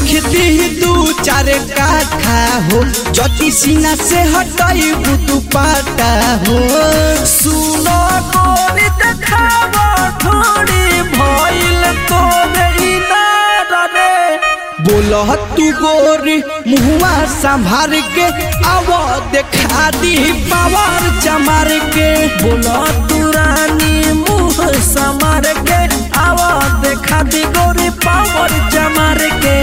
रख दी दू चार काठा हो जति सीना से हटाई तू पाटा हो सुनो गोरी देखावा थोड़ी भइल तोरे इनार रे बोल तू गोरी मुहुआ संभार के आव देखा दी पावर चमार के बोला तू रानी मुँह समार के आवा देखा दी गोरी पावर जमार के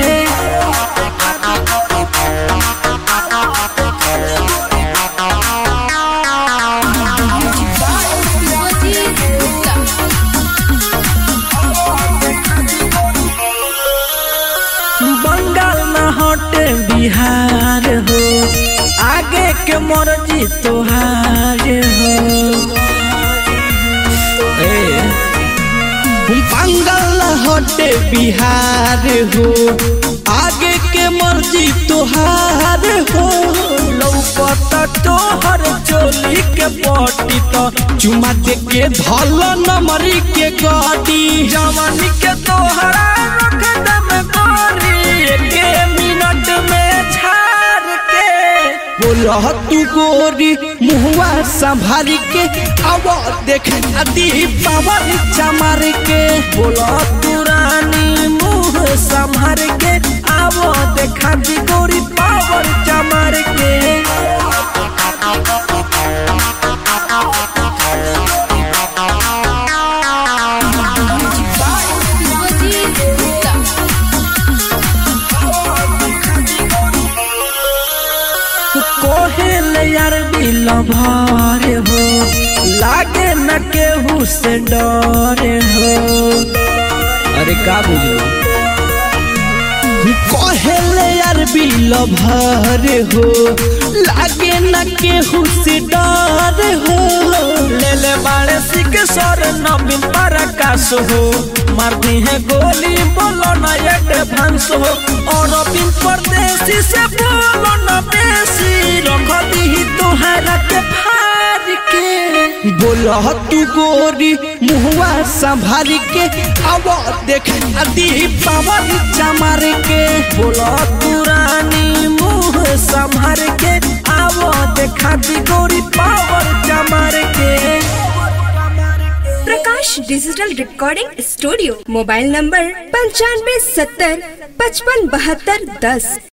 बंगाल न हटे बिहार हो आगे के मर्जी तोहार हो ए बंगाल हटे बिहार हो आगे के मर्जी तोहार हो लौकत तोहर चोली के पटी तो चुमा दे के धल नमरी के गाड़ी जवानी के तोहरा रख दम गोरी के मिनट में झाड़ के बोल तू गोरी मुहुआ संभाल के आव देखा दी पावर चमार के बोला तू रानी मुँह संभर के आवो देखा दी गोरी पावर जमार के कोहेल यार बिल भार हो लागे न केहू से डर हो अरे का बुझलो कहेले यार बिल भर हो लागे न केहू से डर हो ले ले बाड़े सिक सर नवीन पराकाश हो मार दी है गोली बोलो न एडवांस हो और बिन परदेसी से बोलो न बेसी रख दी तोहरा के फाड़ के बोल तू गोरी मुहुआ संभाल के अब देखा दी पावर चमार के बोला तू रानी मुँह संभर के आवो देखा दी गोरी पावर जमार के Prakash digital recording studio mobile number पंचानवे सत्तर पचपन बहत्तर दस